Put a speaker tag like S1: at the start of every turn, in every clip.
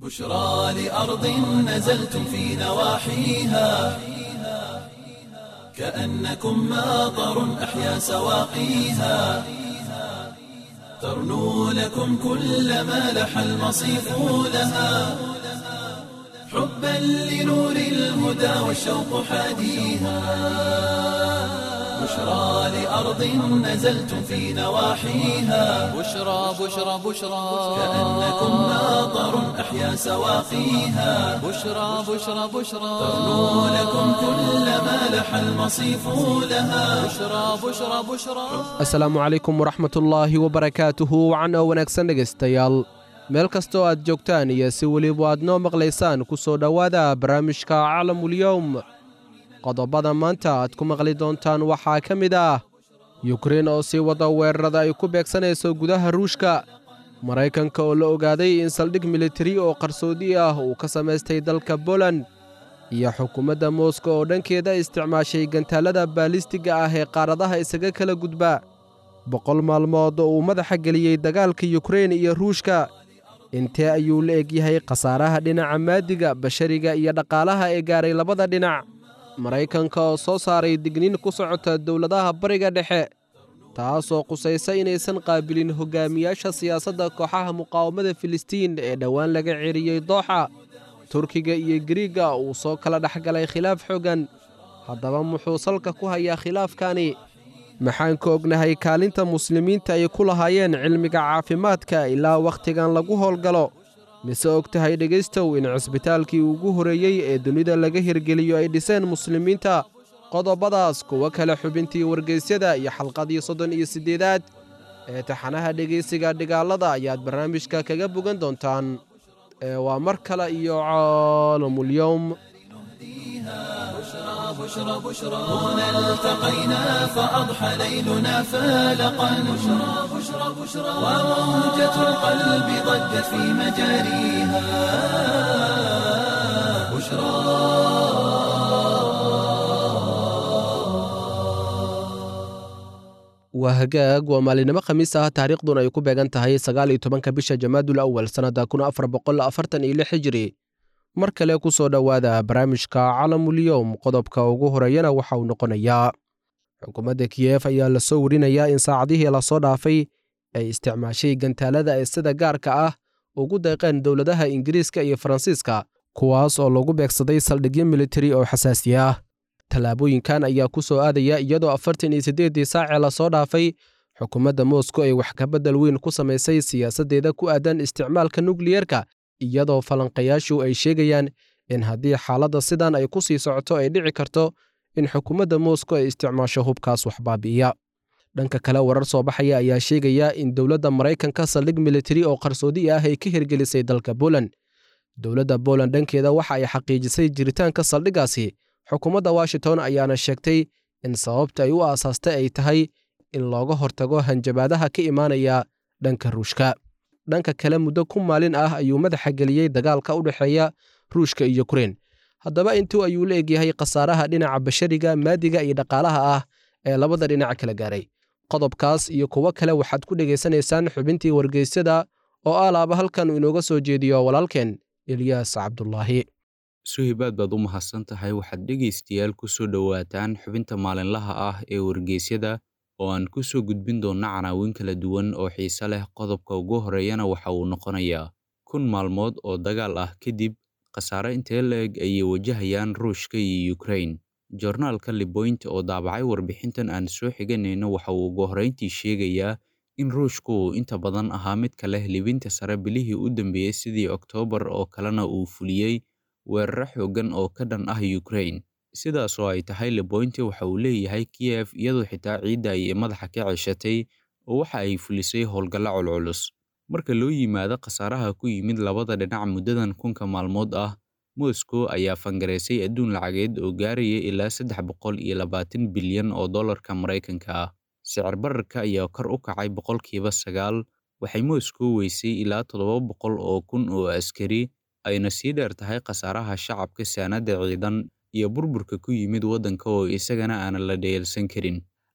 S1: بشرى لأرض نزلتم في نواحيها كأنكم ماطر أحيا سواقيها ترنو لكم كل ما لح المصيف لها حبا لنور الهدى والشوق حاديها بشرى لأرض نزلتم في نواحيها
S2: بشرى بشرى بشرى
S1: كأنكم ماطر أحيا سواقيها
S2: بشرى بشرى بشرى
S1: ترنو لكم كل ما لح المصيف لها
S2: بشرى بشرى بشرى
S3: asalaamu calaykum waraxmatullaahi wabarakaatuhu wacan oo wanaagsan dhegaystayaal meel kastoo aad joogtaan iyo si weliba aad noo maqlaysaan ku soo dhowaada barnaamijka calamulyowm qodobada maanta aad ku maqli doontaan waxaa ka mid ah yukrein oo sii wada weerarada ay ku beegsanayso gudaha ruushka maraykanka oo la ogaaday in saldhig militari oo qarsoodi ah uu ka samaystay dalka boland iyo xukuumadda moosko oo dhankeeda isticmaashay gantaallada baalistiga ah ee qaaradaha isaga kala gudba boqol maalmood oo uu madaxa geliyey dagaalka yukrein iyo ruushka intee ayuu la egyahay khasaaraha dhinaca maadiga bashariga iyo dhaqaalaha ee gaaray labada dhinac maraykanka oo soo saaray digniin ku socota dowladaha bariga dhexe taasoo qusaysa inaysan qaabilin hogaamiyaasha siyaasadda kooxaha muqaawamada filistiin ee dhowaan laga ceriyey dooxa turkiga iyo giriigga uu soo kala dhex galay khilaaf xooggan haddaba muxuu salka ku hayaa khilaafkani maxaan ka ognahay kaalinta muslimiinta ay ku lahaayeen cilmiga caafimaadka ilaa wakhtigan lagu howlgalo mise og tahay dhegaystow in cisbitaalkii ugu horreeyey ee dunida laga hirgeliyo ay dhiseen muslimiinta qodobadaas kuwo kale xubintii wargeysyada iyo xalqadii soddon iyo siddeedaad ee taxanaha dhegaysiga dhigaalada ayaad barnaamijka kaga bogan doontaan ee waa mar kale iyo caalamulyowm
S1: بشرى بشرى هنا التقينا فأضحى ليلنا فالقا بشرى بشرى بشرى وموجة القلب ضجت في مجاريها بشرى
S3: waa hagaag waa maalinimo khamiis ah taariikhduna ay ku beegan tahay sagaal iyo tobanka bisha jamaadul awal sannadda kun afar boqol afartan iyo lix hijiri mar kale ku soo dhowaada barnaamijka calamulyowm qodobka ugu horeeyana waxa uu noqonayaa xukuumadda kiyef ayaa lasoo warinayaa in saacadihii lasoo dhaafay ay isticmaashay gantaalada ee sida gaarka ah ugu deeqeen dowladaha ingiriiska iyo faransiiska kuwaas oo lagu beegsaday saldhigyo militari oo xasaasi ah tallaabooyinkan ayaa ku soo aadaya iyadoo afartan iyo siddeeddii saacee lasoo dhaafay xukuumadda moskow ay wax kabedel weyn ku samaysay siyaasaddeeda ku aadan isticmaalka nukliyerka iyadoo falanqayaashu ay sheegayaan in haddii xaaladda sidan ay ku sii socoto ay dhici karto in xukuumadda moskow ay isticmaasho hubkaas wax baabi'iya dhanka kale warar soo baxaya ayaa sheegaya in dowladda maraykanka saldhig militari oo qarsoodi ah ay ka hirgelisay dalka boland dowladda boland dhankeeda waxa ay xaqiijisay jiritaanka saldhiggaasi xukuumadda washington ayaana sheegtay in sababta ay u aasaastay ay tahay in looga hortago hanjabaadaha ka imaanaya dhanka ruushka dhanka kale muddo ku maalin ah ayuu madaxa geliyey dagaalka u dhexeeya ruushka iyo yukrein haddaba intuu ayuu la egyahay khasaaraha dhinaca bashariga maadiga iyo dhaqaalaha ah ee labada dhinac kala gaaray qodobkaas iyo kuwo kale waxaad ku dhegaysanaysaan xubintii wargeysyada oo alaaba halkan uu inooga soo jeediyo walaalkeen elyaas cabdulaahi
S4: suhibaad baad u mahadsan tahay waxaad dhegaystayaal ku soo dhowaataan xubinta maalinlaha ah ee wargeysyada oo aan ku soo gudbin doonna canaawin kala duwan oo xiise leh qodobka ugu horeeyana waxa uu noqonayaa kun maalmood oo dagaal ah kadib khasaare intee la-eg ayay wajahayaan ruushka iyo yukrain jornaalka liboint oo daabacay warbixintan aan soo xiganayno waxa uu ugu horrayntii sheegayaa in ruushku uu inta badan ahaa midka leh libinta sare bilihii u dambeeyey sidii oktoobar oo kalena uu fuliyey weeraro xooggan oo ka dhan ah yukrain sidaas oo ay tahay liboynti waxa uu leeyahay kiyef iyadoo xitaa ciidda ay madaxa ka ceshatay oo waxa ay fulisay howlgalla culculus marka loo yimaado khasaaraha ku yimid labada dhinac muddadan kunka maalmood ah moscow ayaa fangaraysay adduun lacageed oo gaaraya ilaa saddex boqol iyo labaatan bilyan oo dollarka maraykanka ah sicir bararka ayaa kor u kacay boqolkiiba sagaal waxay moscow weysay ilaa toddoba boqol oo kun oo askari ayna sii dheer tahay khasaaraha shacabka saanadda ciidan iyo burburka ku yimid waddanka oo isagana aanan la dheelsan karin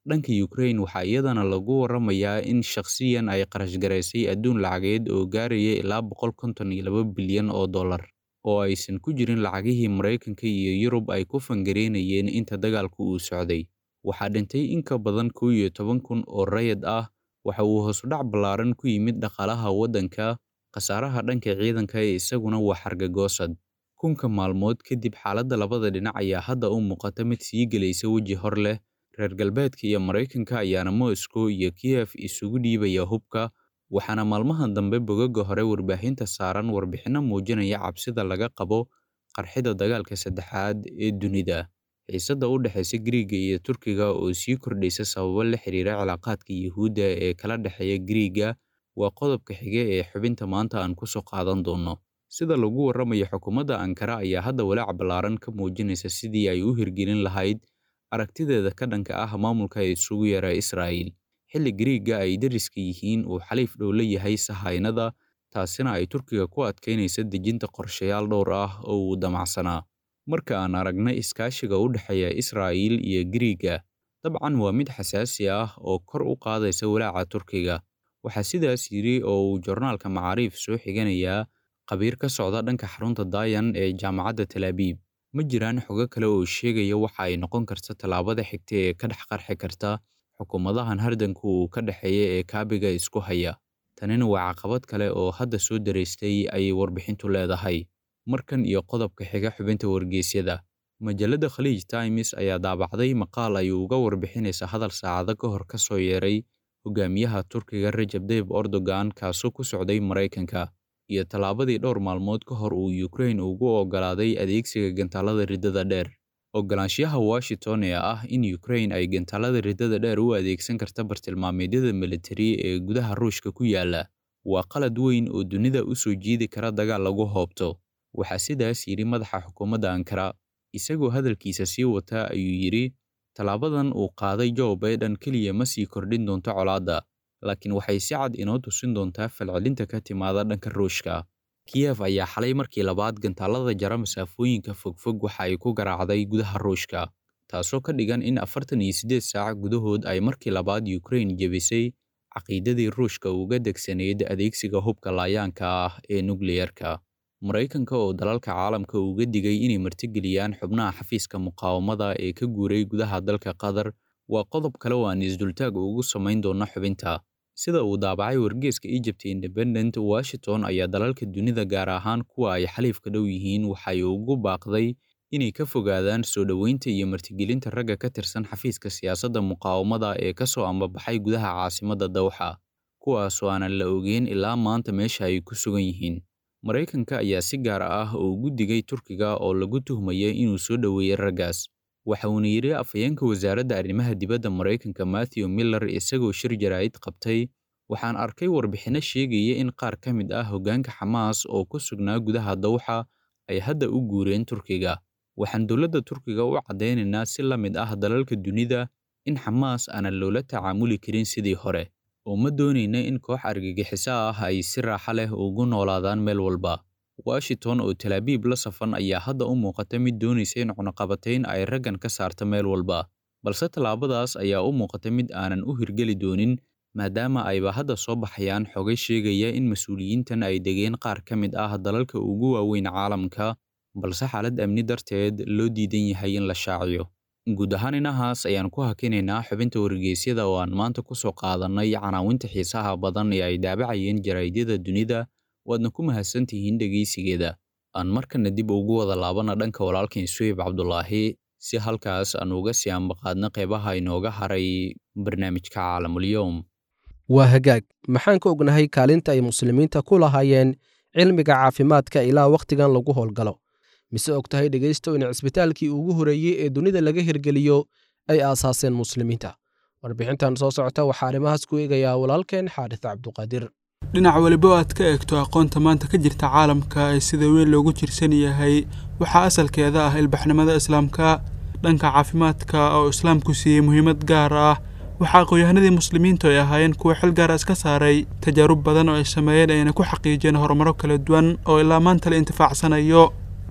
S4: dhanka ukraine waxaa iyadana lagu waramayaa in shakhsiyan ay qarashgaraysay adduun lacageed oo gaaraya ilaa boqol konton iyo laba bilyan oo dollar oo aysan ku jirin lacagihii maraykanka iyo yurub ay ku fangareynayeen inta dagaalku uu socday waxaa dhintay in ka badan kow iyo toban kun oo rayid ah waxa uu hoosudhac ballaaran ku yimid dhaqaalaha waddanka khasaaraha dhanka ciidanka ee isaguna waa xargagoosad kunka maalmood kadib xaaladda labada dhinac ayaa hadda u muuqata mid sii gelaysa weji hor leh reer galbeedka iyo maraykanka ayaana moscow iyo kiyef isugu dhiibaya hubka waxaana maalmahan dambe bogaga hore warbaahinta saaran warbixinno muujinaya cabsida laga qabo qarxida dagaalka saddexaad ee dunida xiisadda u dhexaysa Giriiga iyo Turkiga oo sii kordhaysa sababo la xiriira cilaaqaadka Yuhuudda ee kala dhexeeya Giriiga waa qodobka xiga ee xubinta maanta aan ku soo qaadan doono. Sida lagu warramayo xukuumadda Ankara ayaa hadda walaac ballaaran ka muujinaysa sidii ay u hirgelin lahayd aragtideeda ka dhanka ah maamulka isugu yeera Israa'iil. Xilli Giriiga ay deriska yihiin uu xaliif dhow la yahay sahaynada, taasina ay Turkiga ku adkaynaysa dejinta qorshayaal dhowr ah oo uu damacsanaa. Marka aan aragnay iskaashiga u dhexeeya Israa'iil iyo Giriiga, dabcan waa mid xasaasi ah oo kor u qaadaysa walaaca Turkiga. Waxaa sidaas yidhi oo uu joornaalka Macaariif soo xiganayaa khabiir ka socda dhanka xarunta Dayan ee jaamacadda Tel Aviv. Ma jiraan xogo kale oo sheegaya waxa ay noqon karta tallaabada xigta ee ka dhex qarxi karta xukuumadahan hardanku uu ka dhexeeya ee kaabiga isku haya. Tanina waa caqabad kale oo hadda soo daraystay ayay warbixintu leedahay. Markan iyo qodobka xiga xubinta wargeysyada. Majalladda Khaleej Times ayaa daabacday maqaal ay uga warbixinaysa hadal saacado ka hor ka soo yeeray hogaamiyaha Turkiga Recep Tayyip Erdogan kaasoo ku socday Maraykanka iyo tallaabadii dhowr maalmood ka hor uu Ukraine ugu oggolaaday adeegsiga gantaalada riddada dheer. Oggolaanshiyaha Washington ee ah in Ukraine ay gantaalada riddada dheer u adeegsan karta bartilmaameedyada militari ee gudaha Ruushka ku yaala waa qalad weyn oo dunida u soo jiidi kara dagaal lagu hoobto. Waxaa sidaas yidhi madaxa xukuumadda Ankara. Isagoo hadalkiisa sii wata ayuu yidhi tallaabadan uu qaaday Joe Biden keliya ma sii kordhin doonto colaadda, laakiin waxay si cad inoo tusin doontaa falcelinta ka timaada dhanka Ruushka. Kiev ayaa xalay markii labaad gantaalada jara masaafooyinka fogfog waxa ay ku garaacday gudaha Ruushka, taasoo ka dhigan in afartan iyo siddeed saac gudahood ay markii labaad Ukraine jebisay caqiidadii Ruushka uga degsanayd adeegsiga hubka laayaanka ah ee nukliyarka. Maraykanka oo dalalka caalamka uga digay inay martigeliyaan xubnaha xafiiska muqaawamada ee ka guuray gudaha dalka Qatar waa qodob kale oo aan isdultaag ugu samayn doono xubinta. Sida uu daabacay wargeyska Egypt Independent, Washington ayaa dalalka dunida gaar ahaan kuwa ay xaliifka dhow yihiin waxay ugu baaqday inay ka fogaadaan soo dhoweynta iyo martigelinta ragga ka tirsan xafiiska siyaasadda muqaawamada ee ka soo ambabaxay gudaha caasimadda Dawxa, kuwaasoo aanan la ogeyn ilaa maanta meesha ay ku sugan yihiin. Maraykanka ayaa si gaar ah ugu digay Turkiga oo lagu tuhmaya inuu soo dhoweeyay raggaas. Waxa uuna yidhi afhayeenka wasaaradda arrimaha dibadda Maraykanka Matthew Miller isagoo shir jaraa'id qabtay waxaan arkay warbixinno sheegaya in qaar ka mid ah hoggaanka Xamaas oo ku sugnaa gudaha Dawxa ay hadda u guureen Turkiga. Waxaan dowladda Turkiga u caddaynaynaa si la mid ah dalalka dunida in Xamaas aanan loola tacaamuli karin sidii hore. oo ma doonayna in koox argagixiso ah ay si raaxo leh ugu noolaadaan meel walba. Washington oo Tel Aviv la safan ayaa hadda u muuqata mid doonaysa in cunaqabatayn ay raggan ka saarto meel walba, balse tallaabadaas ayaa u muuqata mid aanan u hirgeli doonin maadaama ayba hadda soo baxayaan xogay sheegaya in mas'uuliyiintan ay degeen qaar ka mid ah dalalka ugu waaweyn caalamka, balse xaalad amni darteed loo diidan yahay in la shaaciyo. guud ahaan inahaas ayaan ku hakinaynaa xubinta wargeysyada oo aan maanta ku soo qaadannay canaawinta xiisaha badan ee ay daabacayeen jaraa'idyada dunida waadna ku mahadsantihiin dhegaysigeeda aan markana dib ugu wada laabana dhanka walaalkan suheyb cabdulaahi si halkaas aan uga sii ambaqaadna qeybaha inooga haray barnaamijka caalamulyoom
S3: waa hagaag maxaan ka ognahay kaalinta ay muslimiinta ku lahaayeen cilmiga caafimaadka ilaa wakhtigan lagu howlgalo mise og tahay dhegaysto in cisbitaalkii ugu horeeyey ee dunida laga hirgeliyo ay aasaaseen muslimiinta warbixintan soo socota waxaa arrimahaas ku eegayaa walaalkeen xaadis cabduqaadir
S5: dhinac weliba aad ka eegto aqoonta maanta ka jirta caalamka ee sida weyn loogu jirsan yahay waxaa asalkeeda ah ilbaxnimada islaamka dhanka caafimaadka oo islaamku siiyey muhiimad gaar ah waxaa aqoon-yahanadii muslimiintu ay ahaayeen kuwa xil gaara iska saaray tajaarub badan oo ay sameeyeen ayna ku xaqiijiyeen horumaro kala duwan oo ilaa maanta la intifaacsanayo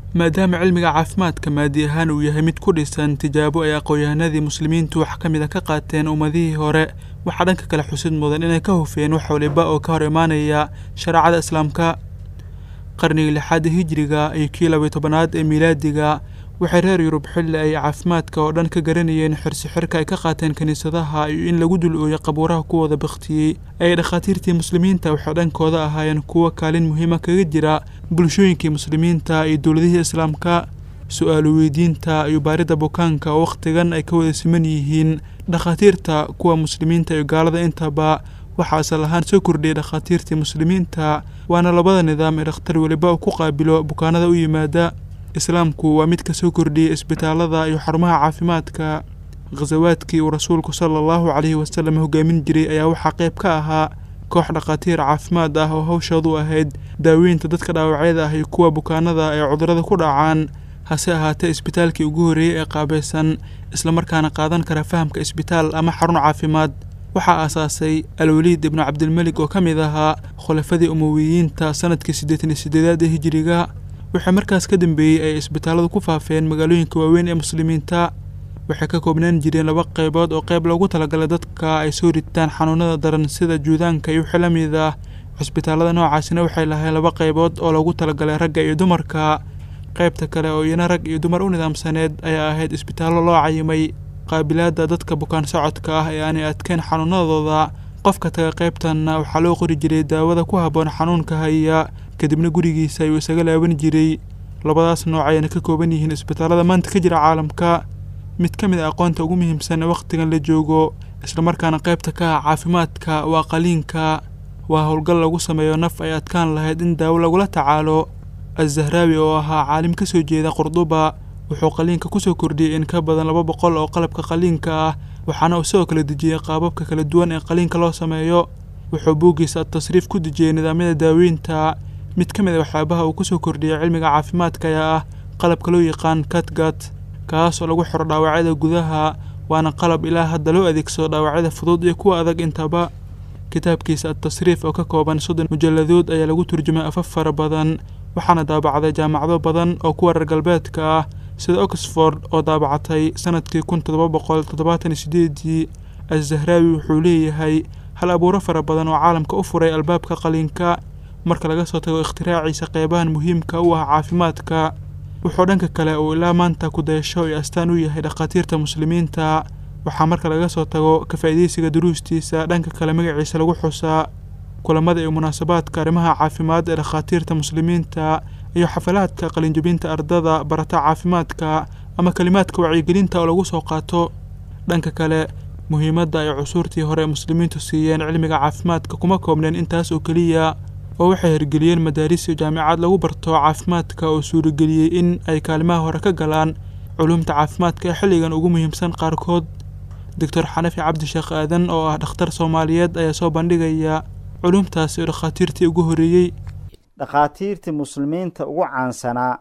S5: maadaama cilmiga caafimaadka maadi ahaan uu yahay mid ku dhisan tijaabo ay aqoon-yahanadii muslimiintu wax ka mid a ka qaateen ummadihii hore waxaa dhanka kale xusid mudan inay ka hufeen wax waliba oo ka hor imaanaya shareecada islaamka qarnigii lixaada hijiriga iyo kii labiyo tobanaad ee miilaadiga waxay reer yurub xilli ay caafimaadka oo dhan ka garanayeen xirsi xirka ay ka qaateen kiniisadaha iyo in lagu dul ooyay qabuuraha kuwooda bakhtiyey ay dhakhaatiirtii muslimiinta waxay dhankooda ahaayeen kuwo kaalin muhiima kaga jira bulshooyinkii muslimiinta iyo dowladihii islaamka su-aalo weydiinta iyo baaridda bukaanka oo wakhtigan ay ka wada siman yihiin dhakhaatiirta kuwa muslimiinta iyo gaalada intaba waxaa asal ahaan soo kordhiyay dhakhaatiirtii muslimiinta waana labada nidaam ee dhakhtar weliba uu ku qaabilo bukaanada u yimaada islaamku waa mid ka soo kordhiyey isbitaalada iyo xarumaha caafimaadka khasawaadkii uu rasuulku sala allahu caleyhi wasalam hogaamin jiray ayaa waxaa qayb ka ahaa koox dhakhaatiir caafimaad ah oo hawshoodu ahayd daaweynta dadka dhaawacyada ah iyo kuwa bukaanada ee cudurada ku dhacaan hase ahaatee isbitaalkii ugu horreeyey ee qaabaysan islamarkaana qaadan kara fahamka isbitaal ama xarun caafimaad waxaa aasaasay alwaliid ibnu cabdilmelig oo ka mid ahaa khulafadii umowiyiinta sanadkii siddeetan iyo siddeedaad ee hijiriga waxaa markaas ka dambeeyey ay isbitaalladu ku faafeen magaalooyinka waaweyn ee muslimiinta waxay ka koobnaan jireen laba qaybood oo qayb loogu talagalay dadka ay soo ritaan xanuunada daran sida juudaanka iyo wixii la mid ah cisbitaallada noocaasina waxay lahayn laba qaybood oo loogu talagalay ragga iyo dumarka qaybta kale oo iyana rag iyo dumar u nidaamsaneed ayaa ahayd isbitaallo loo cayimay qaabilaadda dadka bukaan socodka ah ee aanay adkeyn xanuunadooda qofka taga qaybtanna waxaa loo qori jiray daawada ku habboon xanuunka haya kadibna gurigiisa ayuu isaga laaban jiray labadaas nooc ayayna ka kooban yihiin isbitaallada maanta ka jira caalamka mid ka mid a aqoonta ugu muhiimsan ee wakhtigan la joogo islamarkaana qaybta ka ah caafimaadka waa qaliinka waa howlgal lagu sameeyo naf ay adkaan lahayd in daawo lagula tacaalo azahraawi oo ahaa caalim ka soo jeeda qurduba wuxuu qaliinka kusoo kordhiyey in ka badan laba boqol oo qalabka qaliinka ah waxaana uu sidoo kale dejiyey qaababka kala duwan ee qaliinka loo sameeyo wuxuu buuggiisa tasriif ku dejiyey nidaamyada daaweynta mid ka mid a waxyaabaha uu kusoo kordhiyey cilmiga caafimaadka ayaa ah qalabka loo yaqaan katgat kaas oo lagu xiro dhaawacyada gudaha waana qalab ilaa hadda loo adeegsado dhaawacyada fudud iyo kuwa adag intaba kitaabkiisa atasriif oo ka kooban soddon mujalladood ayaa lagu turjumay afaf fara badan waxaana daabacday jaamacado badan oo kuwa reer galbeedka ah sida oxford oo daabacatay sanadkii kun toddoba boqol toddobaatan iyo sideedii azahraawi wuxuu leeyahay hal abuuro fara badan oo caalamka u furay albaabka qaliinka marka laga soo tago ikhtiraiciisa qeybahan muhiimka u ah caafimaadka wuxuu dhanka kale uu ilaa maanta ku dayasho iyo astaan u yahay dhakhaatiirta muslimiinta waxaa marka laga soo tago ka faa'iidaysiga duruustiisa dhanka kale magaciisa lagu xusaa kulamada iyo munaasabaadka arrimaha caafimaad ee dhakhaatiirta muslimiinta iyo xafalaadka qalinjabinta ardada barata caafimaadka ama kelimaadka wacyigelinta oo lagu soo qaato dhanka kale muhiimadda ay cusuurtii hore muslimiintu siiyeen cilmiga caafimaadka kuma koobneen intaas oo keliya oo waxay hirgeliyeen madaaris iyo jaamicad lagu barto caafimaadka oo suurageliyey in ay kaalimaha hore ka galaan culumta caafimaadka ee xilligan ugu muhiimsan qaarkood doctor xanafi cabdisheekh aadan oo ah dhakhtar soomaaliyeed ayaa soo bandhigaya culumtaasi oo dhakhaatiirtii ugu horreeyey
S6: dhakhaatiirtii muslimiinta ugu caansanaa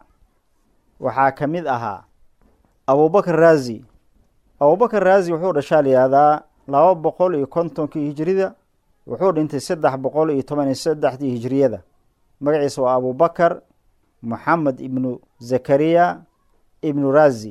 S6: waxaa ka mid ahaa abubakar raazi abubakar raazi wuxuu dhashaa layihahdaa laba boqol iyo kontonkii hijirida wuxuu dhintay saddex boqol iyo toban iyo saddexdii hijiriyada magaciisa waa abubakar moxamed ibnu zakariya ibnu raazi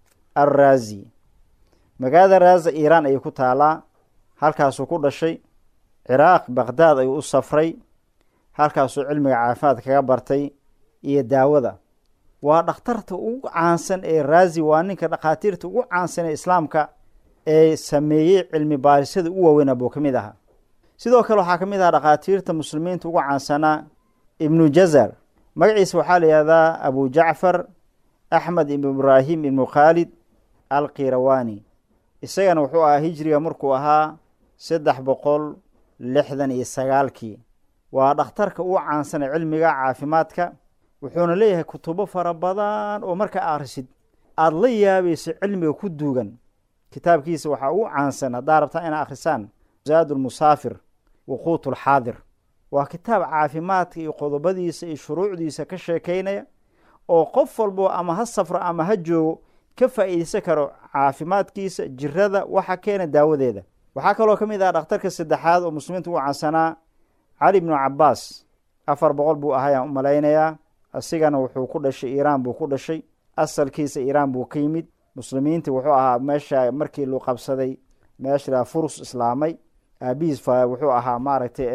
S6: alraazi magaalada raaza iiraan ayay ku taalaa halkaasuu ku dhashay ciraaq baqhdaad ayuu u safray halkaasuu cilmiga caafimaad kaga bartay iyo daawada waa dhakhtarta ugu caansan ee raazi waa ninka dhakhaatiirta ugu caansan ee islaamka ee sameeyey cilmi baarisyada u waaweyn buu ka mid ahaa sidoo kale waxaa ka mid ahaa dhakhaatiirta muslimiinta ugu caansanaa ibnu jazar magaciisa waxaa la yihahdaa abu jacfar axmed ibnu ibraahim ibnu khaalid alkirawani isagana wuxuu ahaa hijriga markuu ahaa saddex boqol lixdan iyo sagaalkii waa dhakhtarka ugu caansan ee cilmiga caafimaadka wuxuuna leeyahay kutubo fara badan oo markaa akhrisid aada la yaabayso cilmiga ku duugan kitaabkiisa waxaa ugu caansan haddaa rabtaa inaa akhrisaan zaad lmusaafir wuquut lxaadir waa kitaab caafimaadka iyo qodobadiisa iyo shuruucdiisa ka sheekeynaya oo qof walbo ama ha safro ama ha joogo ka faa'iideysan karo caafimaadkiisa jirada waxa keena daawadeeda waxaa kaloo ka mid ah dhakhtarka saddexaad oo muslimiinta ugu caansanaa cali ibnu cabaas afar boqol buu ahayaan u malaynayaa asigana wuxuu ku dhashay iiraan buu ku dhashay asalkiisa iiraan buu ka yimid muslimiintii wuxuu ahaa meesha markii lu qabsaday meesha furus islaamay aabihiis wuxuu ahaa maaragtay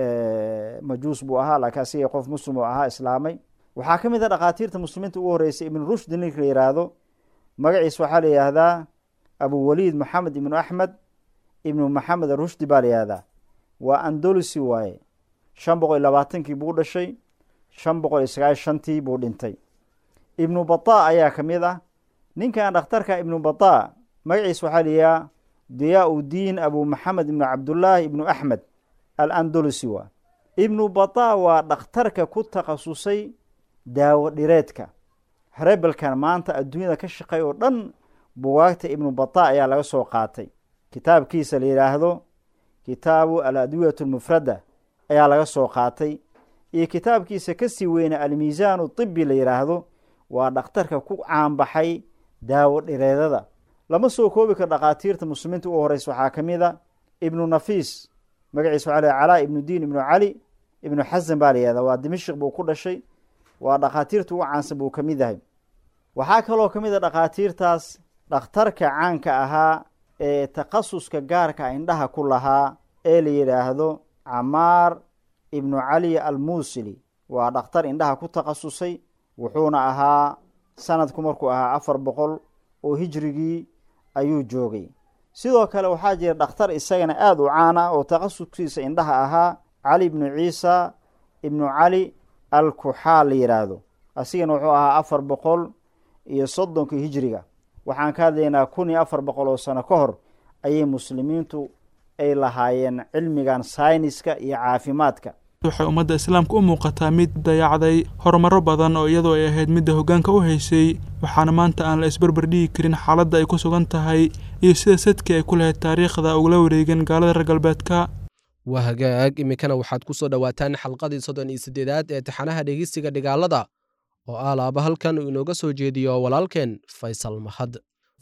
S6: majuus buu ahaa laakiin asiga qof muslim oo ahaa islaamay waxaa ka mid a dhakhaatiirta muslimiinta ugu horreysay ibnu rushd ninka la yidhaahdo magaciisa waxaa la yihahdaa abuwaliid maxamed ibnu axmed ibnu maxamed arushdi baa la yihahdaa waa andolusi waaye shan boqol iyo labaatankii buu dhashay shan boqol iyo sagaal shantii buu dhintay ibnu bata ayaa ka mid ah ninkan dhakhtarka ibnu bata magaciisa waxaa la yihaha diyaa udiin abu maxamed ibnu cabdullaahi ibnu axmed al andolusi waa ibnu bata waa dhakhtarka ku takhasusay daawo dhireedka rebelkan maanta adduunyada ka shaqeey oo dhan bugaagta ibnu bata ayaa laga soo qaatay kitaabkiisa la yidhaahdo kitaabu al adwiyat lmufrada ayaa laga soo qaatay iyo kitaabkiisa kasii weyna almiisaanu tibi la yidhaahdo waa dhakhtarka ku caanbaxay daawo dhireedada lama soo koobi karo dhakhaatiirta muslimiinta ugu horeysa waxaa ka mid a ibnu nafiis magaciisa waxaa la calaa ibnu diin ibnu cali ibnu xasan baa la yihahda waa dimashik buu ku dhashay waa dhakhaatiirta ugu caansan buu ka mid yahay waxaa kaloo ka mid a dhakhaatiirtaas dhakhtarka caanka ahaa ee takhasuska gaarka indhaha ku lahaa ee la yidhaahdo camaar ibnu cali almuusili waa dhakhtar indhaha ku takhasusay wuxuuna ahaa sanadku markuu ahaa afar boqol oo hijrigii ayuu joogay sidoo kale waxaa jira dhakhtar isagana aada u caan ah oo takhasuskiisa indhaha ahaa cali ibnu ciisa ibnu cali alkuxaal la yidhaahdo asigana wuxuu ahaa afar boqol iyo soddonka hijriga waxaan ka hadlaynaa kun iyo afar boqol oo sano ka hor ayay muslimiintu ay lahaayeen cilmigan sayniska iyo caafimaadka
S5: waxay ummadda islaamka u muuqataa mid dayacday horumaro badan oo iyadoo ay ahayd midda hoggaanka u haysay waxaana maanta aan la isbarbar dhigi karin xaaladda ay ku sugan tahay iyo sida sadkii ay ku lahayd taariikhda ugula wareegeen gaalada reer galbeedka
S3: waa hagaag iminkana waxaad ku soo dhowaataan xalqadii soddon iyo siddeedaad ee taxanaha dhegeysiga dhigaalada oo ah laaba halkan uu inooga soo jeediyo walaalkeen faysal mahad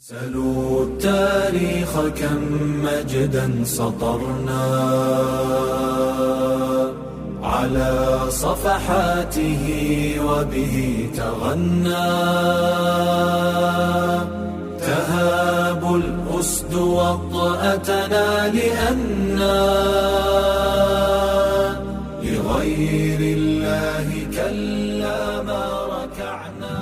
S1: سلوا التاريخ كم مجدا سطرنا على صفحاته وبه تغنى تهاب الأسد وطأتنا لأنا لغير الله كلا ما ركعنا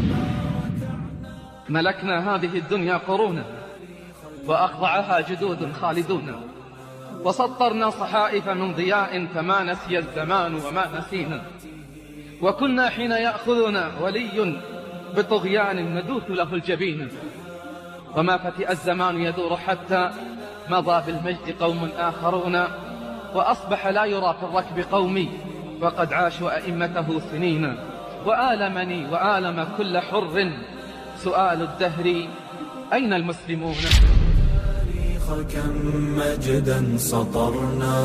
S7: ملكنا هذه الدنيا قرونا وأخضعها جدود خالدون وسطرنا صحائف من ضياء فما نسي الزمان وما نسينا وكنا حين يأخذنا ولي بطغيان ندوث له الجبين وما فتئ الزمان يدور حتى مضى بالمجد قوم آخرون وأصبح لا يرى في الركب قومي وقد عاشوا أئمته سنين وآلمني وآلم كل حر سؤال الدهر أين المسلمون
S1: التاريخ كم مجدا سطرنا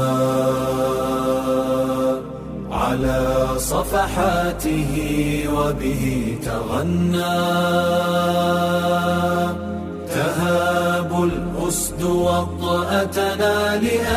S1: على صفحاته وبه تغنى تهاب الأسد وطأتنا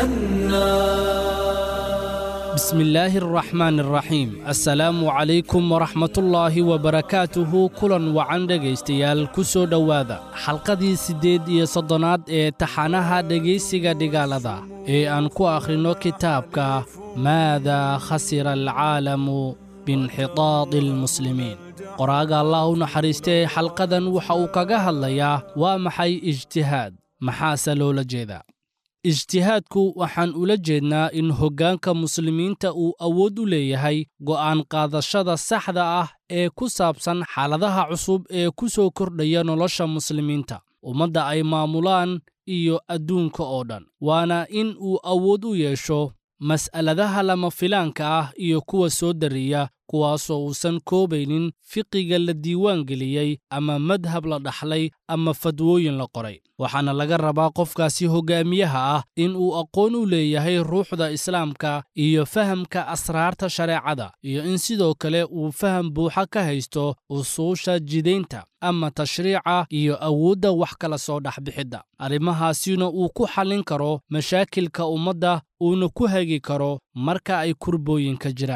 S1: لأنا
S8: بسم الله الرحمن الرحيم السلام عليكم ورحمة الله وبركاته كلا وعن dhegaystayaal ku soo dhowaada xalqadii siddeed iyo soddonaad ee taxanaha dhegaysiga dhigaalada ee aan ku akhrino kitaabka maada khasira alcaalamu biinxitaadi almuslimiin qoraaga allah u naxariistay xalqadan waxa uu kaga hadlayaa waa maxay ijtihaad maxaase loola jeedaa ijtihaadku waxaan ula jeednaa in hoggaanka muslimiinta uu awood u leeyahay go'aan qaadashada saxda ah ee ku saabsan xaaladaha cusub ee ku soo kordhaya nolosha muslimiinta ummadda ay maamulaan iyo adduunka oo dhan waana in uu awood u yeesho mas'aladaha lama filaanka ah iyo kuwa soo dariya kuwaasoo uusan koobaynin fiqiga la diiwaan geliyey ama madhab la dhaxlay ama fadwooyin la qoray waxaana laga rabaa qofkaasi hoggaamiyaha ah in uu aqoon u leeyahay ruuxda islaamka iyo fahamka asraarta shareecada iyo in sidoo kale uu faham buuxa ka haysto usuusha jidaynta ama tashriica iyo awoodda wax kala soo dhexbixidda arrimahaasina uu ku xallin karo mashaakilka ummadda uuna ku hagi karo marka ay kurbooyinka jiraan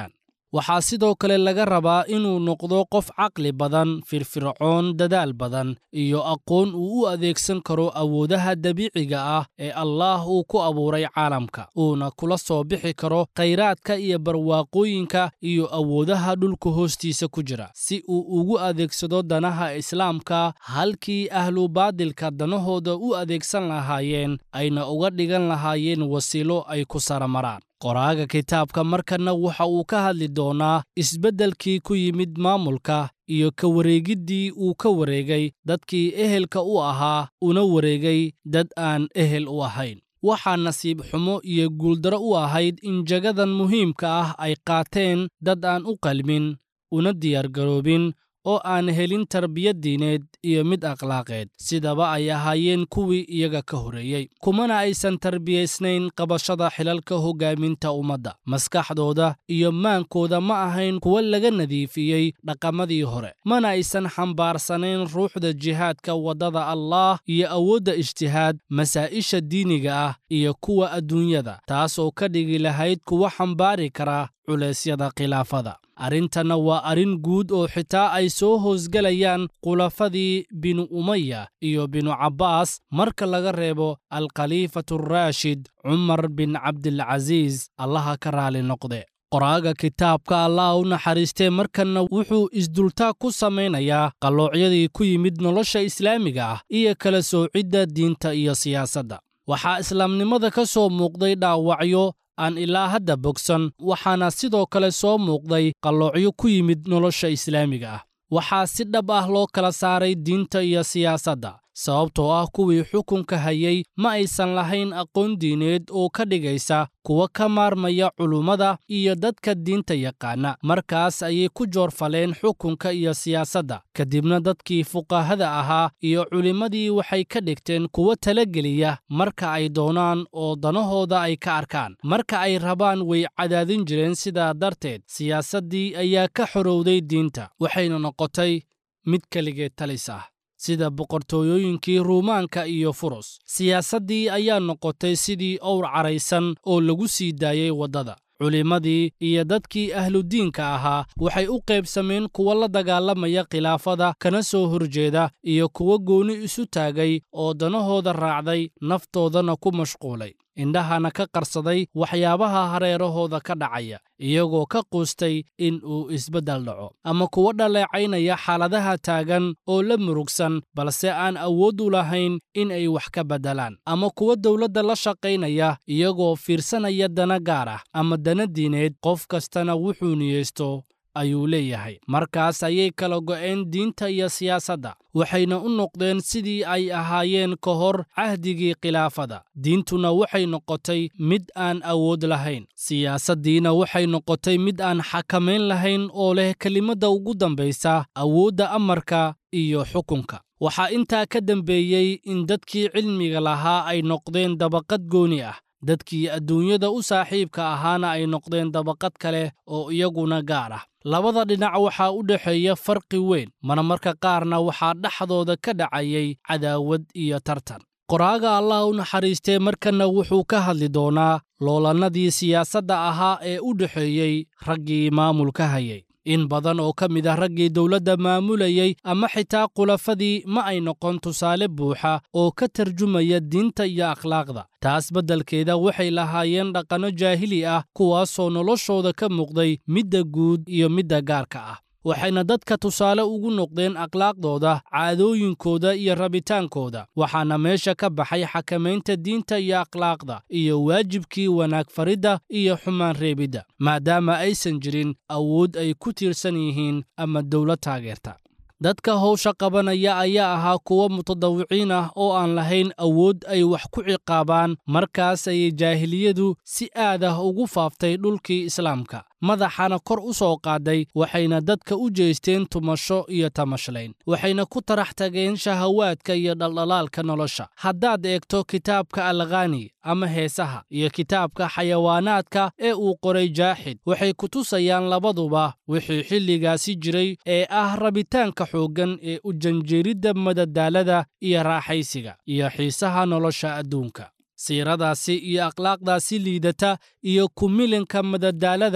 S8: waxaa sidoo kale laga rabaa inuu noqdo qof caqli badan firfircoon dadaal badan iyo aqoon uu u adeegsan karo awoodaha dabiiciga ah ee allaah uu ku abuuray caalamka uuna kula soo bixi karo khayraadka iyo barwaaqooyinka iyo awoodaha dhulka hoostiisa ku jira si uu ugu adeegsado danaha islaamka halkii ahlu baadilka danahooda u adeegsan lahaayeen ayna uga dhigan lahaayeen wasiilo ay ku saramaraan qoraaga kitaabka markanna waxa uu ka hadli doonaa isbeddelkii ku yimid maamulka iyo ka wareegiddii uu ka wareegay dadkii ehelka u ahaa una wareegay dad aan ehel u ahayn waxaa nasiib xumo iyo guuldaro u ahayd in jagadan muhiimka ah ay qaateen dad aan u qalmin una diyaargaroobin oo aan helin tarbiyad diineed iyo mid akhlaaqeed sidaba ay ahaayeen kuwii iyaga ka horreeyey kumana aysan tarbiyaysnayn qabashada xilalka hoggaaminta ummadda maskaxdooda iyo maankooda ma ahayn kuwa laga nadiifiyey dhaqamadii hore mana aysan xambaarsanayn ruuxda jihaadka waddada allaah iyo awoodda ijtihaad masaa'isha diiniga ah iyo kuwa adduunyada taasoo ka dhigi lahayd kuwa xambaari kara culeysyada khilaafada arrintanna waa arrin guud oo xitaa ay soo hoosgelayaan khulafadii binu umaya iyo binu cabbaas marka laga reebo alkhaliifatu araashid cumar bin cabdilcasiis allaha ka raali noqde qoraaga kitaabka allah u naxariistee markanna wuxuu isdultaag ku samaynayaa qalloocyadii ku yimid nolosha islaamiga ah iyo kala soocidda diinta iyo siyaasadda waxaa islaamnimada ka soo muuqday dhaawacyo aan ilaa hadda bogsan waxaana sidoo kale soo muuqday qalloocyo ku yimid nolosha islaamiga ah waxaa si dhab ah loo kala saaray diinta iyo siyaasadda sababtoo ah kuwii xukunka hayay ma aysan lahayn aqoon diineed oo ka dhigaysa kuwa ka maarmaya culummada iyo dadka diinta yaqaana markaas ayay ku joorfaleen xukunka iyo siyaasadda kadibna dadkii fuqahada ahaa iyo culimmadii waxay ka dhigteen kuwo talageliya marka ay doonaan oo danahooda ay ka arkaan marka ay rabaan way cadaadin jireen sidaa darteed siyaasaddii ayaa ka xorowday diinta waxayna noqotay mid keligeed talis ah sida boqortooyooyinkii ruumaanka iyo furus siyaasaddii ayaa noqotay sidii owr caraysan oo lagu sii daayey waddada culimmadii iyo dadkii ahludiinka ahaa waxay u qaybsameen kuwa la dagaalamaya khilaafada kana soo horjeeda iyo kuwa gooni isu taagay oo danahooda raacday naftoodana ku mashquulay indhahana ka qarsaday waxyaabaha hareerahooda ka dhacaya iyagoo ka quustay in uu isbeddel dhaco ama kuwa dhaleecaynaya xaaladaha taagan oo la murugsan balse aan awood u lahayn in ay wax ka beddelaan ama kuwa dowladda la shaqaynaya iyagoo fiirsanaya dana gaar ah ama dana diineed qof kastana wuxuu niyeysto ayuu leeyahay markaas ayay kala go'een diinta iyo siyaasadda waxayna u noqdeen sidii ay ahaayeen ka hor cahdigii khilaafada diintuna waxay noqotay mid aan awood lahayn siyaasaddiina waxay noqotay mid aan xakamayn lahayn oo leh kelimadda ugu dambaysa awoodda amarka iyo xukunka waxaa intaa ka dambeeyey in dadkii cilmiga lahaa ay noqdeen dabaqad gooni ah dadkii adduunyada u saaxiibka ahaana ay noqdeen dabaqad kale oo iyaguna gaar ah labada dhinac waxaa u dhexeeya farqi weyn marmarka qaarna waxaa dhexdooda ka dhacayay cadaawad iyo tartan qoraaga allah u naxariistee markanna wuxuu ka hadli doonaa loolannadii siyaasadda ahaa ee u dhexeeyey raggii maamulka hayay in badan oo ka mid ah raggii dowladda maamulayey ama xitaa khulafadii ma ay noqon tusaale buuxa oo ka tarjumaya diinta iyo akhlaaqda taas beddelkeeda waxay lahaayeen dhaqanno jaahili ah kuwaasoo noloshooda ka muuqday midda guud iyo midda gaarka ah waxayna dadka tusaale ugu noqdeen akhlaaqdooda caadooyinkooda iyo rabitaankooda waxaana meesha ka baxay xakamaynta diinta iyo akhlaaqda iyo waajibkii wanaag faridda iyo xumaan reebidda maadaama aysan jirin awood ay ku tiirsan yihiin ama dowlad taageerta dadka howsha qabanaya ayaa ahaa kuwo mutadawiciin ah oo aan lahayn awood ay wax ku ciqaabaan markaas ayay jaahiliyadu si aad ah ugu faaftay dhulkii islaamka madaxana kor u soo qaaday waxayna dadka u jeesteen tumasho iyo tamashlayn waxayna ku tarax tageen shahawaadka iyo dhaldhalaalka nolosha haddaad eegto kitaabka alkhani ama heesaha iyo kitaabka xayawaanaadka ee uu qoray jaaxid waxay ku tusayaan labaduba wixii xilligaasi jiray ee ah rabitaanka xooggan ee u janjeeridda madadaalada iyo raaxaysiga iyo xiisaha nolosha adduunka siiradaasi iyo akhlaaqdaasi liidata iyo kumilinka madadaalada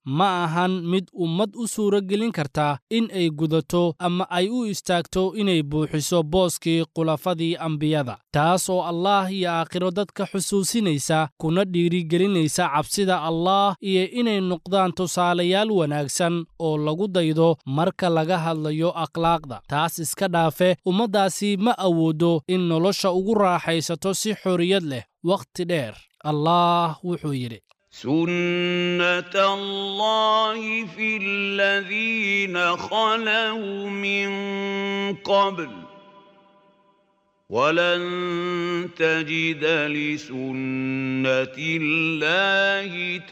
S8: ma ahan mid ummad u suuragelin karta in ay gudato ama ay u istaagto inay buuxiso booskii khulafadii ambiyada taas oo allaah iyo aakhiro dadka xusuusinaysa kuna dhiirigelinaysa cabsida allaah iyo inay noqdaan tusaalayaal wanaagsan oo lagu daydo marka laga hadlayo akhlaaqda taas iska dhaafe ummaddaasi ma awoodo in nolosha ugu raaxaysato si xorriyad leh wakhti dheer allaah wuxuu yidhi
S9: سنة الله في الذين خلوا من قبل ولن تجد لسنة الله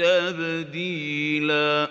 S9: تبديلا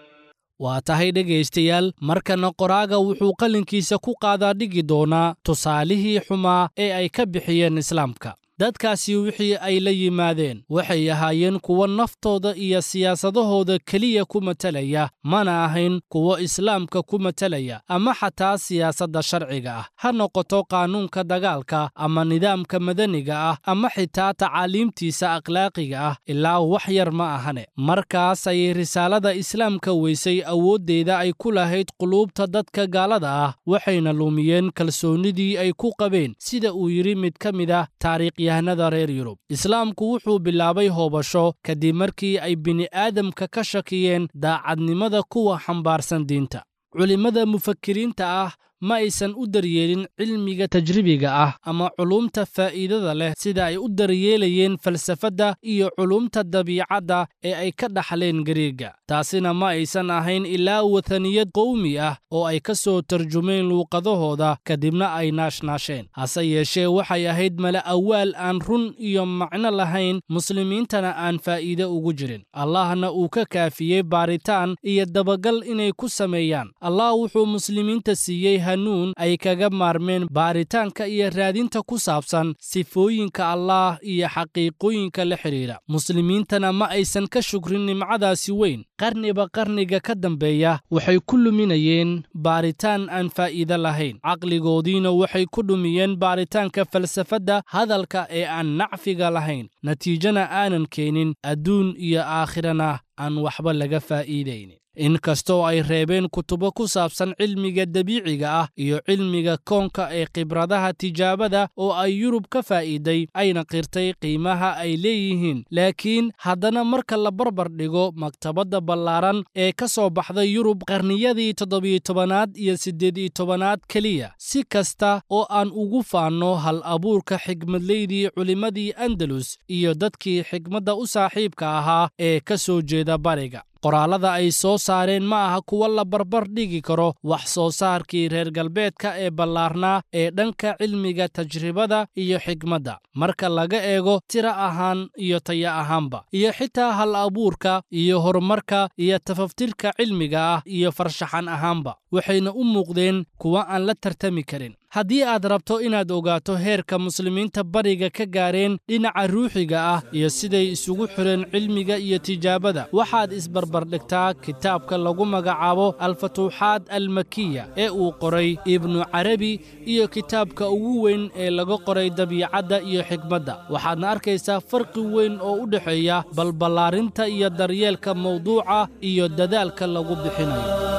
S8: waa tahay dhegaystayaal markana qoraaga wuxuu qalinkiisa ku qaadaa dhigi doonaa tusaalihii xumaa ee ay ka bixiyeen islaamka dadkaasi wixii ay la yimaadeen waxay ahaayeen kuwo naftooda iyo siyaasadahooda keliya ku matalaya mana ahayn kuwo islaamka ku matalaya ama xataa siyaasadda sharciga ah ha noqoto qaanuunka dagaalka ama nidaamka madaniga ah ama xitaa tacaaliimtiisa akhlaaqiga ah ilaa wax yar ma ahane markaas ayay risaalada islaamka weysay awooddeeda ay ku lahayd quluubta dadka gaalada ah waxayna lumiyeen kalsoonnidii ay ku qabeen sida uu yidhi mid ka mid ah taariikh reer yurub islaamku wuxuu bilaabay hoobasho kadib markii ay bini'aadamka ka shakiyeen daacadnimada kuwa xambaarsan diinta culimmada mufakiriinta ah ma aysan u daryeelin cilmiga tajribiga ah ama culumta faa'iidada leh sida ay u daryeelayeen falsafadda iyo culumta dabiicadda ee ay ka dhaxleen gariega taasina ma aysan ahayn ilaa wathaniyad qowmi ah oo ay ka soo tarjumeen luuqadahooda kadibna ay naashnaasheen hase yeeshee waxay ahayd mala awaal aan run iyo macno lahayn muslimiintana aan faa'iide ugu jirin allahna uu ka kaafiyey baaritaan iyo dabagal inay ku sameeyaan allah wuxuu muslimiinta siiyey hanuun ay kaga maarmeen baaritaanka iyo raadinta ku saabsan sifooyinka allaah iyo xaqiiqooyinka la xidhiidha muslimiintana ma aysan ka shukrin nimcadaasi weyn qarniba qarniga ka dambeeya waxay ku luminayeen baaritaan aan faa'iide lahayn caqligoodiina waxay ku dhumiyeen baaritaanka falsafadda hadalka ee aan nacfiga lahayn natiijana aanan keenin adduun iyo aakhirana aan waxba laga faa'iidaynin inkastoo ay reebeen kutubo ku saabsan cilmiga dabiiciga ah iyo cilmiga koonka ee khibradaha tijaabada oo ay yurub ka faa'iiday ayna qirtay qiimaha ay leeyihiin laakiin haddana marka la barbar dhigo maktabadda ballaaran ee ka soo baxday yurub qarniyadii toddobiyo tobanaad iyo siddeed-iyo tobanaad keliya si kasta oo aan ugu faanno hal abuurka xigmadleydii culimmadii andalus iyo dadkii xigmadda u saaxiibka ahaa ee ka soo jeeda bariga qoraallada ay soo saareen ma aha kuwa la barbar dhigi karo wax soo saarkii reer galbeedka ee ballaarnaa ee dhanka cilmiga tajribada iyo xigmadda marka laga eego tira ahaan iyo taya ahaanba iyo xitaa hal abuurka iyo horumarka iyo tafaftirka cilmiga ah iyo farshaxan ahaanba waxayna u muuqdeen kuwa aan la tartami karin haddii aad rabto inaad ogaato heerka muslimiinta bariga ka gaareen dhinaca ruuxiga ah iyo siday isugu xireen cilmiga iyo tijaabada waxaad isbarbardhigtaa kitaabka lagu magacaabo alfatuuxaad almakiya ee uu qoray ibnu carabi iyo kitaabka ugu weyn ee laga qoray dabiicadda iyo xikmadda waxaadna arkaysaa farqi weyn oo u dhexeeya balballaarinta iyo daryeelka mawduuca iyo dadaalka lagu bixinayo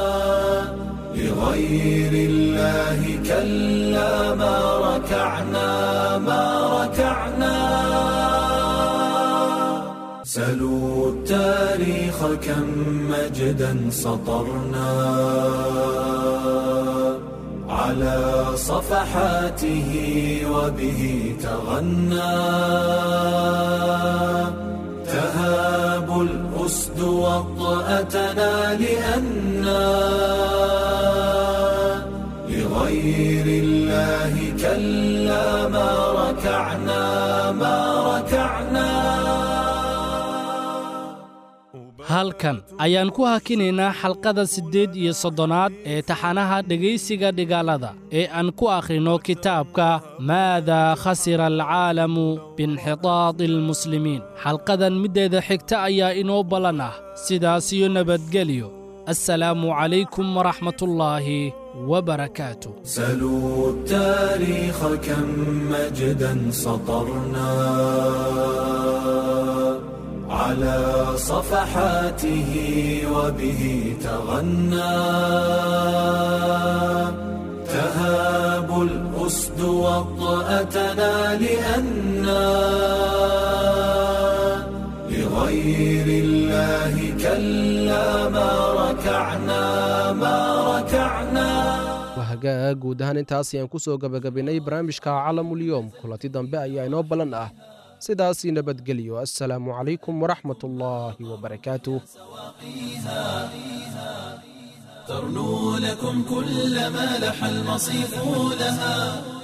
S1: لغير الله كلا ما ركعنا ما ركعنا سلوا التاريخ كم مجدا سطرنا على صفحاته وبه تغنى تهاب الأسد وطأتنا لأنا لغير الله كلا ما ركعنا ما ركعنا
S8: halkan ayaan ku hakinaynaa xalqada siddeed iyo soddonaad ee taxanaha dhegaysiga dhigaalada ee aan ku akhrino kitaabka maadaa khasira alcaalamu biinxitaadi almuslimiin xalqadan middeeda xigta ayaa inoo ballan ah sidaas iyo nabadgelyo assalaamu calaykum waraxmatullaahi وبركاته
S1: سلوا التاريخ كم مجدا سطرنا على صفحاته وبه تغنى تهاب الأسد وطأتنا لأنا لغير الله كلا ما ركعنا ما ركعنا
S3: wahagaag guud ahaan intaas ayaan ku soo gebagabaynay barnaamijka calamulyoom kulanti dambe ayaa inoo ballan ah sidaasii nabadgelyo assalaamu calaykum waraxmat ullaahi wabarakaatuh
S1: ترنو لكم كل ما لح المصيف لها